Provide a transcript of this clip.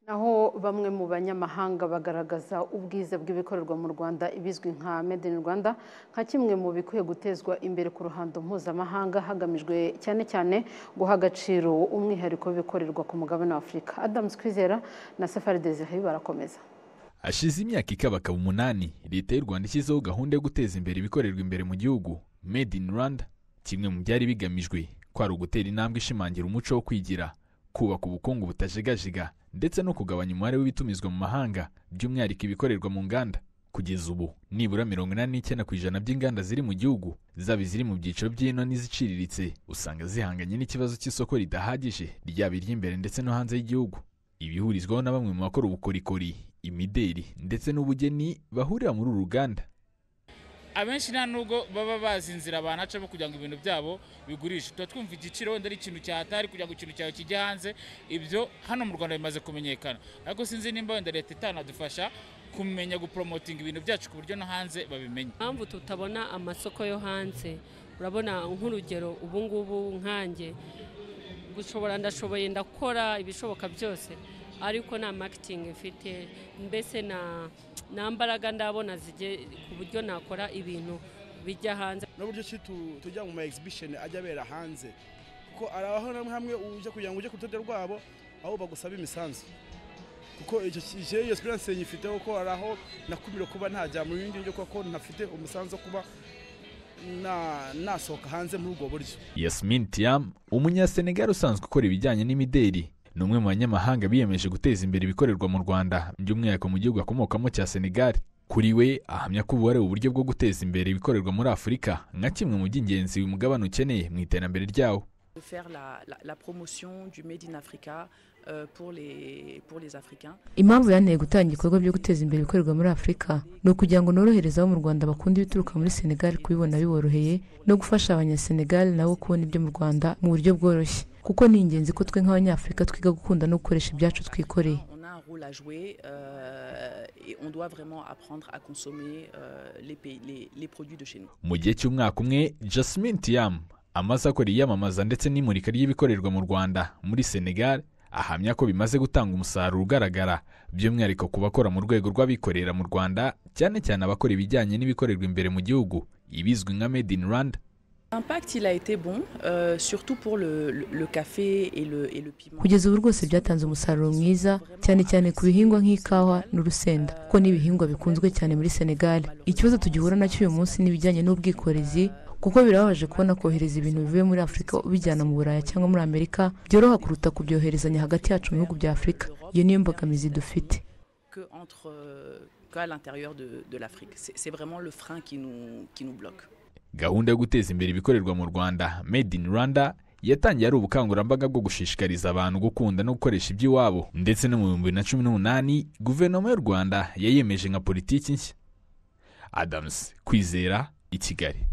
naho bamwe mu banyamahanga bagaragaza ubwiza bw'ibikorerwa mu rwanda ibizwi nka made in rwanda nka kimwe mu bikwiye gutezwa imbere ku ruhando mpuzamahanga hagamijwe cyane cyane guha agaciro umwihariko w'ibikorerwa ku mugabane wa afurika adamu twizera na safari desire barakomeza hashize imyaka ikabakaba umunani leta y'u rwanda ishyizeho gahunda yo guteza imbere ibikorerwa imbere mu gihugu made in rwanda kimwe mu byari bigamijwe kwari ugutera intambwe ishimangira umuco wo kwigira kubaka ubukungu butajegajega ndetse no kugabanya umubare w'ibitumizwa mu mahanga by'umwihariko ibikorerwa mu nganda kugeza ubu nibura mirongo inani n'icyenda ku ijana by'inganda ziri mu gihugu zaba iziri mu byiciro by'ino n'iziciriritse usanga zihanganye n'ikibazo cy'isoko ridahagije ryaba iry'imbere ndetse no hanze y'igihugu ibihurizwaho na bamwe mu bakora ubukorikori imideri ndetse n'ubugeni bahurira muri uru ruganda abenshi nta nubwo baba bazi inzira banacamo kugira ngo ibintu byabo bigurishe tuba twumva igiciro wenda ari ikintu cyahatari kugira ngo ikintu cyawe kijye hanze ibyo hano mu rwanda bimaze kumenyekana ariko sinzi nimba wenda leta itanadufasha kumenya guporomotinga ibintu byacu ku buryo no hanze babimenya impamvu tutabona amasoko yo hanze urabona nk'urugero ubu ngubu nkanjye gushobora ndashoboye ndakora ibishoboka byose ariko nta makitingi mfite mbese nta mbaraga ndabona ku buryo nakora ibintu bijya hanze n'uburyo ki tujya mu ma egizibisheni ajya abera hanze kuko hari aho hamwe hamwe ujya kugira ngo ujye ku rutonde rwabo aho bagusaba imisanzu kuko icyo iyo sipuranse nyifiteho ko hari aho nakumira kuba ntajya mu bindi byo kuko ntafite umusanzu wo kuba nasohoka hanze muri ubwo buryo yasmin tiam umunyasenegali usanzwe ukora ibijyanye n'imideri ni umwe mu banyamahanga biyemeje guteza imbere ibikorerwa mu rwanda by'umwihariko mu gihugu akomokamo cya senegali kuri we ahamya ko ubu ari uburyo bwo guteza imbere ibikorerwa muri afurika nka kimwe mu by'ingenzi uyu mugabane ukeneye mu iterambere ryawo de faire la, la, la promotion du Made in Africa euh, pour, les, pour les Africains. impamvu yanteye gutanga ibikorwa byo guteza imbere ibikorerwa muri afurika ni ukugira ngo norohereze abo mu rwanda bakunda ibituruka muri senegal kubibona biboroheye no gufasha abanyasenegal nabo kubona ibyo mu rwanda mu buryo bworoshye kuko ni ingenzi ko twe nk'abanyafurika twiga gukunda no gukoresha ibyacu twikoreye On a un rôle à jouer euh, et on doit vraiment apprendre à consommer euh, les, pays- les, les produits de chez nous. mu gihe cy'umwaka umwe jasmin tiam amaze akora iyamamaza ndetse n'imurika ry'ibikorerwa mu rwanda muri senegal ahamya ko bimaze gutanga umusaruro ugaragara by'umwihariko ku bakora mu rwego rw'abikorera mu rwanda cyane cyane abakora ibijyanye n'ibikorerwa imbere mu gihugu ibizwi nka made in rwanda L'impact, il a été bon, euh, surtout pour le, le- le café et le, et le piment. kugeza ubu rwose byatanze umusaruro mwiza cyane cyane ku bihingwa nk'ikawa n'urusenda kuko ni ibihingwa bikunzwe cyane muri senegal ikibazo tugihura nacyo uyu munsi ni ibijyanye n'ubwikorezi kuko birababaje kubona kohereza ibintu bivuye muri afurika ubijyana mu buraya cyangwa muri amerika byoroha kuruta kubyoherezanya hagati yacu mu bihugu bya afurika iyo niyo mbogamizi dufite que entre, euh, qu'à l'intérieur de, de l'Afrique. C'est c'est vraiment le frein qui nous, qui nous bloque. gahunda yo guteza imbere ibikorerwa mu rwanda made in rwanda yatangiye ari ubukangurambaga bwo gushishikariza abantu gukunda no gukoresha iby'iwabo ndetse no mu bihumbi bibiri na cumi n'umunani guverinoma y'u rwanda yayemeje nka politiki nshya adamusi kwizera i kigali